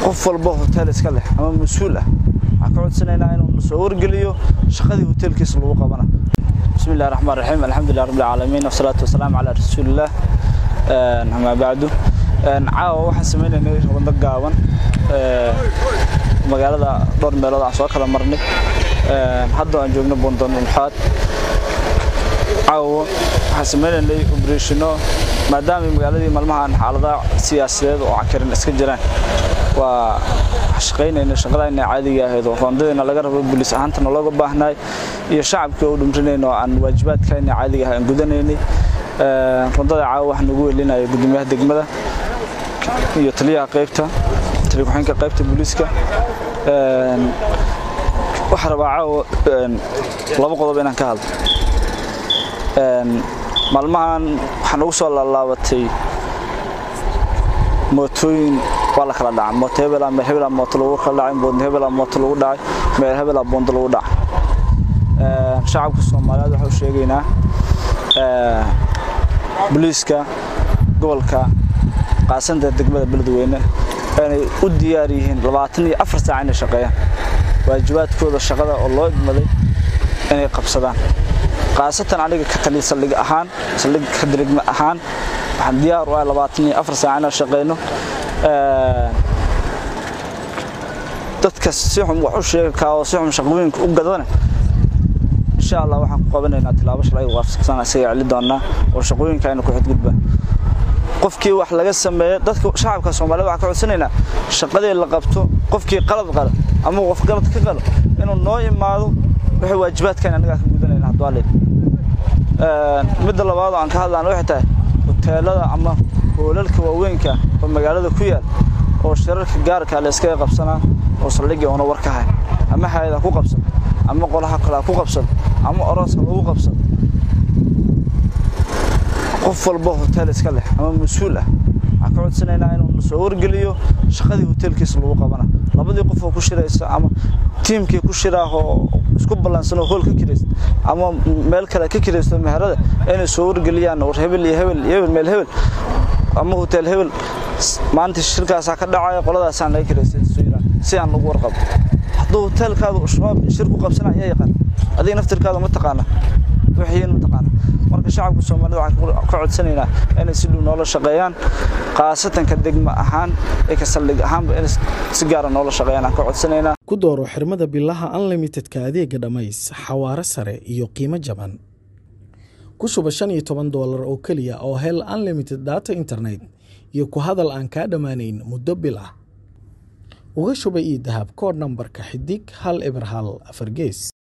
qof walba hotel iska leh ama mas-uul ah waxaan ka codsanaynaa inuu na soo wargeliyo shaqadii hotelkiisa lagu qabana bismi illahi raxmaan raxiim alxamdulilah rabbi alcaalamiin wasalaatu wasalaamu calaa rasuulillaah amaa bacdu caawa waxaan sameynaynay wado gaaban magaalada dhowr meelood aan soo kala marnay hadda aan joogno boondonulxaad caawa waxaan sameynaynay obreshino maadaama magaaladii maalmahan xaaladaha siyaasadeed oo cakarin iska jiraan waa shaqaynayna shaqadayna caadiga ahayd oo roondadayna laga rabo bulis ahaantana looga baahnaay iyo shacabkii oo dhumrinayna oo aan waajibaadkayna caadiga ah aan gudanaynay roondada caawa waxaa nagu welinaya gudoomiyaha degmada iyo taliyaha qaybta taliya ku-xigeenka qaybta booliiska waxaa rabaa caawa laba qodob inaan ka hadlo maalmahan waxaa nagu soo laalaabatay mootooyin waa la kala dhacay mooto hebela meel hebela mooto lagu kala dhacay boonda hebela mooto lagu dhacay meel hebela boondo lagu dhacay shacabka soomaaliyeed waxaa u sheegaynaa booliiska gobolka qaasanta degmada beledweyne inay u diyaar yihiin labaatan iyo afar saac inay shaqeeyaan waajibaadkooda shaqada oo loo idmaday inay qabsadaan khaasatan aniga ka taliya saldhig ahaan saldhig ka dirigma ahaan waxaan diyaar u ahay labaatan iyo afar saac inaan shaqeyno dadka si xun wax u sheegi kaa oo si xun shaqooyinka u gadana insha allah waxaan ku qabanaynaa tilaabo shalay waafaqsan isaga celi doonaa oo shaqooyinka aynu ku xadgudbaa qofkii wax laga sameeyo dadka shacabka Soomaaliyeed waxaan ka codsanaynaa shaqadii la qabto qofkii qalad qala ama qof qalad ka qalo inuu noo imaado wixii waajibaadkan anaga ka gudanayna hadwaalid ee midda labaad aan ka hadlaan waxay tahay hoteelada ama hoolalka waaweynka oo magaalada ku yaal oo shirarka gaarka la iskaga qabsanaa oo saldhigii una war ka hay ama hay'ada ku qabsan ama qolaha kale ku qabsan ama orooska lagu qabsan qof walba hotel iska leh ama mas-uul ah waxaan ka codsanaynaa inuu na soo wargeliyo shaqadii hotelkiisa lagu qabana labadii qof oo ku shiraysa ama tiimkii ku shiraahoo isku ballansanoo hool ka kiraysta ama meel kale ka kiraysto meherada inay soo wargeliyaan war hebel iyo hebel iyo hebel meel hebel ama hotel hebel maanta shirkaasaa ka dhacaya qoladaasaan laga kiraystay si aan lagu warqabo hadduu hotelkaada shabaab shir ku qabsana ayaa yaqaan adiga naftirkaada ma taqaana wixiin ma taqaana marka shacabka Soomaaliyeed waxaan ka codsanaynaa inay si dhow noola shaqeeyaan qaasatan ka degma ahaan ee ka saldhig ahaanba inay si gaar ah noola shaqeeyaan aan ka codsanaynaa ku dooro xirmada bilaha unlimitedka adeega dhammays xawaare sare iyo qiimo jaban ku shuba shan iyo toban doolar oo keliya oo hel unlimited data internet iyo ku hadal aan kaa dhammaanayn muddo bil ah uga shuba ii dahab koodh nambarka xidig hal eber hal afar gees